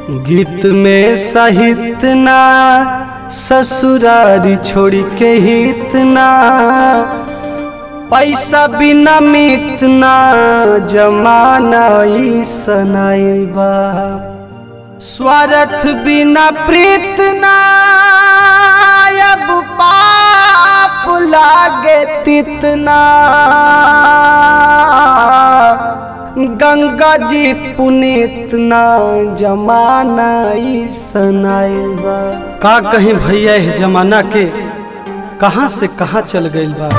गीत में सहित ना ससुरारी छोड़ के हित ना पैसा बिना मित ना जमाना ई सनाई बा स्वार्थ बिना प्रीत ना अब पाप लागे तितना गंगा जी पुनीत ना जमाना ई सनाइल बा का कहीं भैया इस जमाना के कहाँ से कहाँ चल गइल बा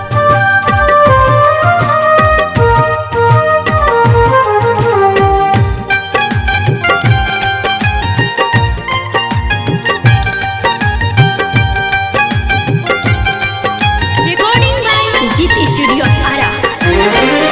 Recording by Zit Studio Ara.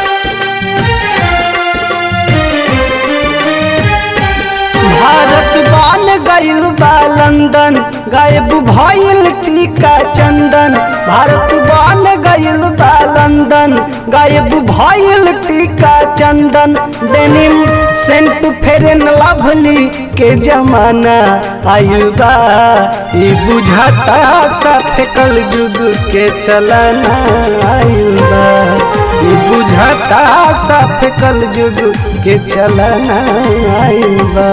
Bharat बाल गइल बा लंदन गायब भइल टीका चंदन भारत बाल गइल बा लंदन गायब भइल टीका चंदन डेनिम सेंट फेरन लवली के जमाना आइल बा ई बुझाता साथ कल युग के चलना आइल बा ई बुझाता साथ कल युग के चलना आइल बा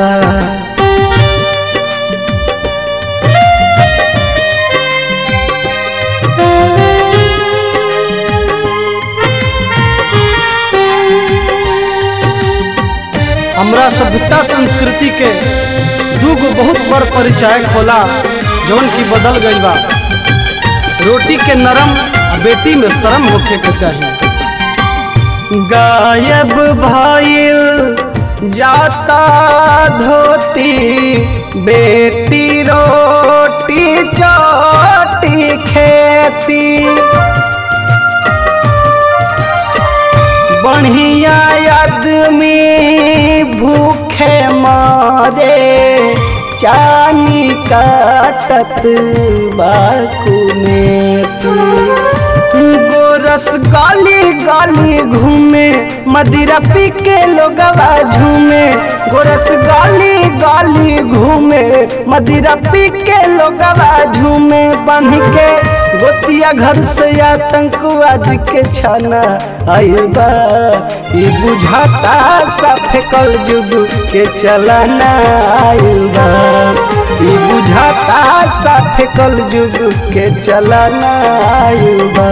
हमरा सभ्यता संस्कृति के दूगो बहुत बड़ परिचायक होला जौन की बदल गई बा रोटी के नरम आ बेटी में शर्म होखे के चाहिए गायब भइल जाता धोती बेटी रोटी चोटी खेती बढ़िया आदमी भूखे मारे चानी काटत बाकू में गोरस गाली गाली घूमे मदिरा पी के लोगवा झूमे गोरस गाली गाली घूमे मदिरा पी के लोगवा झूमे बन के गोतिया घर से आतंकवाद के छाना आइल बा ई बुझाता साफे कल जुग के चलना आइल बा ई बुझाता साफे कल जुग के चलना आइल बा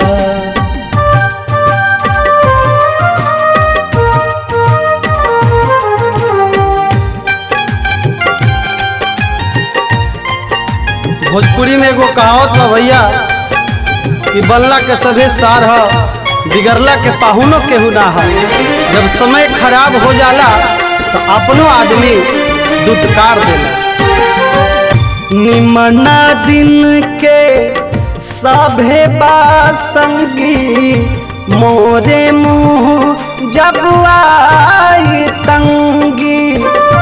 भोजपुरी में एगो कहावत बा भैया कि बल्ला के सभे सार ह बिगड़ला के पाहुनो केहू ना है जब समय खराब हो जाला तो अपनो आदमी दुदकार देला निमना दिन के सभे बासंगी मोरे मुँह जब आई तंगी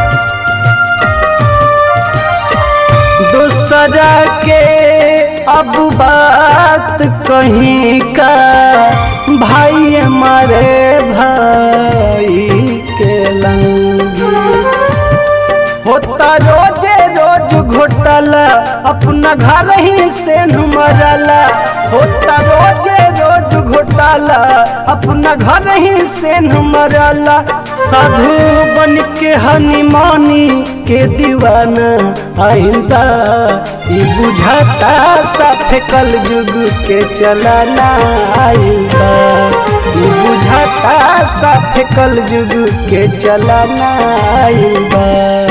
दूसरा के अब बात कहीं का भाई हमारे भाई के लंगी होता रोजे रोज घोटाला अपना घर ही से मरला होता रोजे रोज घोटाला अपना घर ही से मरला साधु बन के हनीमानी के दीवाना आइंदा ई बुझाता साफे कल युग के चलाना आइंदा ई बुझाता साफे कल युग के चलाना आइंदा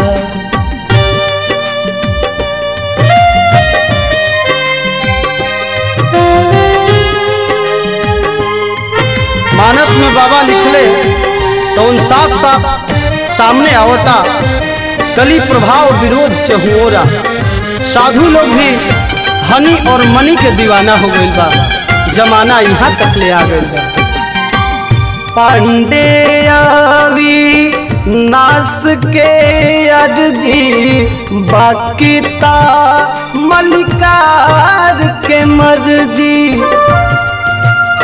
मानस में बाबा लिखले तो उन साफ साफ सामने आवता कली प्रभाव विरोध चहुओरा साधु लोग भी हनी और मनी के दीवाना हो गइल बा जमाना यहाँ तक ले आ गइल बा पांडे आवी नास के अर्जी बाकी ता मलिकार के मर्जी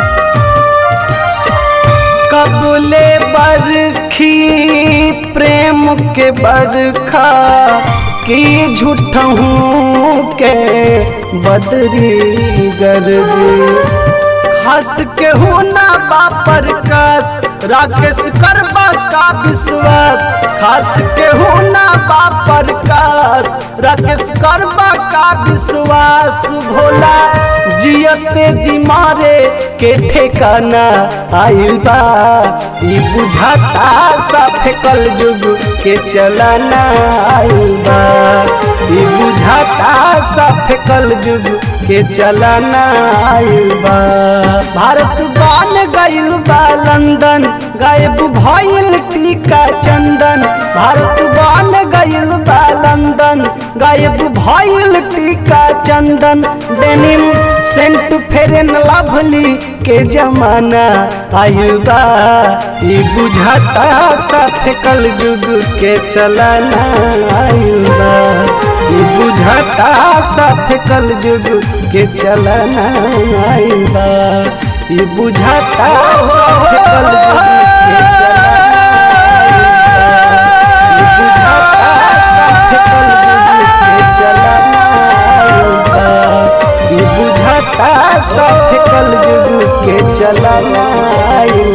कबूले बरखी प्रेम सीएम के बरखा की झूठहूँ के बदरी गरजे हंस के हो ना बापर कस राकेश करबा का विश्वास हंस के हो ना बापर कस राकेश करबा का विश्वास भोला जियते जी मारे के ठेकाना आइल बा ई बुझाता सा फेकल जुग के चलाना आइल बा ई बुझाता सा फेकल जुग के चलाना आइल बा भारत बान गइल बा लंदन गायब भइल टीका चंदन भारत बान गइल बा लंदन गायब भइल टीका चंदन डेनिम सेंट फेरन लवली के जमाना आइल बा ई बुझाता सा फेकल जुग के चलाना आइल बा ई बुझाता सा फेकल जुग के चलाना आइल बा ई बुझाता सा फेकल जुग के चलाना आइल बा ई बुझाता सा फेकल जुग के चलाना आइल बा ई बुझाता सा फेकल जुग के चलाना आइल